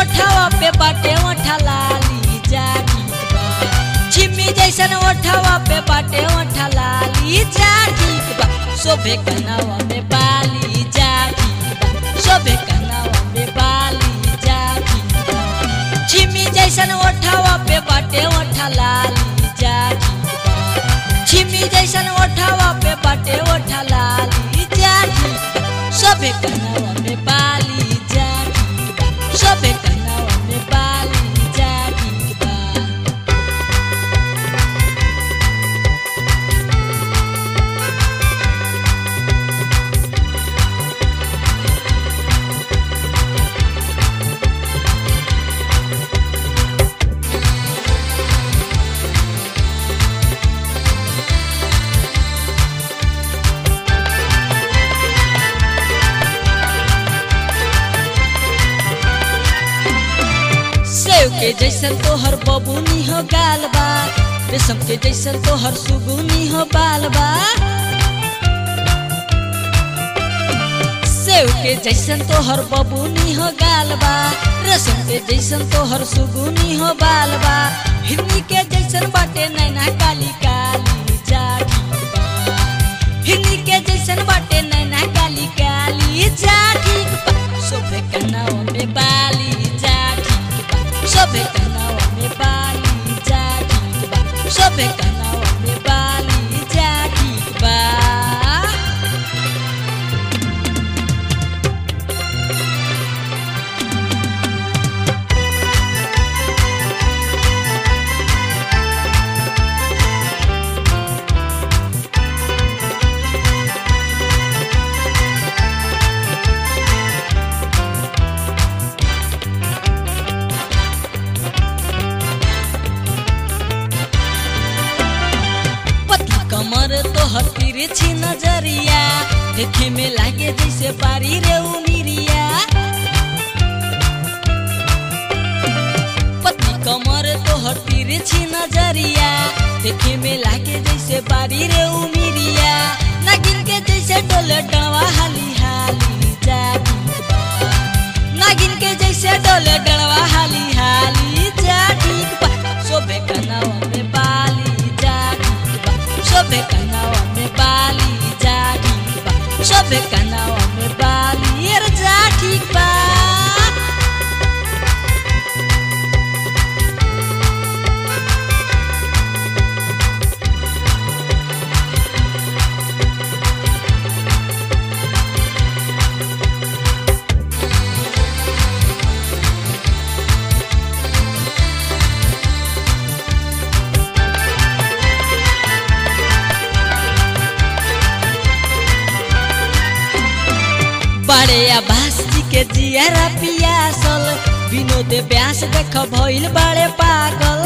ओठावा पे बाटे ओठा लाली जागी बा छिमी जैसन ओठावा पे बाटे ओठा लाली जागी बा शोभे कनावा में बाली जागी बा शोभे कनावा में बाली जागी बा छिमी जैसन ओठावा पे बाटे ओठा लाली जागी बा छिमी जैसन ओठावा पे बाटे ओठा लाली जागी बा शोभे कनावा में बाली जागी बा शोभे कनावा में बाली जागी बा सेव के जैसन तोहर बबूनी हो गाल बा रेशम के जैसन तोहर सुगुनी हो बाल बा सेव के जैसन तोहर बबूनी हो गाल बा रेशम के जैसन तोहर सुगुनी हो बाल बा हिरनी के जैसन बाटे नैना काली काली जागी बा हिरनी के जैसन बाटे नैना काली काली जागी बा शोभे कनावा में बाली जागी बा शोभे कनावा में बाली जागी बा शोभे कनावा में बाली जागी बा पतली कमर तोहर तिरछी नजरिया देखे में लागे जैसे पारी रे उमिरिया पतली कमर तोहर तिरछी नजरिया देखे में लागे जैसे पारी रे उमिरिया नागिन के जैसे डोले डवा हाली हाली जागी बा नागिन के जैसे डोले डवा हाली हाली जागी बा शोभे कनावा में बाली जागी बा शोभे कनावा में बाली जागी बा शोभे कनावा में बाली एर जागी बा बड़े आभास जी के जियारा पियासल विनोद व्यास देख भइल बड़े पागल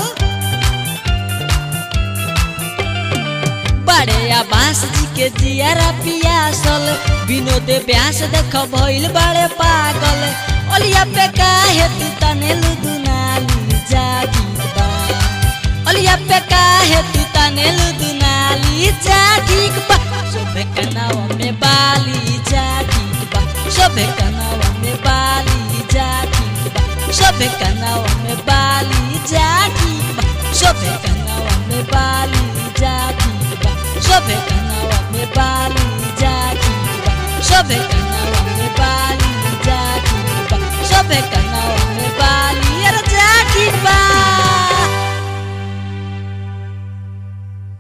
बड़े आभास जी के जियारा पियासल विनोद व्यास देख भइल बड़े पागल ओलिया पे काहे तू तनेलु दुनाली जागी बा ओलिया पे काहे तू तनेलु दुनाली जागी बा शोभे कनावा में बाली जागी बा शोभे कनावा में बाली जागी बा शोभे कनावा में बाली जागी बा शोभे कनावा में बाली जागी बा शोभे कनावा में बाली जागी बा शोभे कनावा में बाली जागी बा शोभे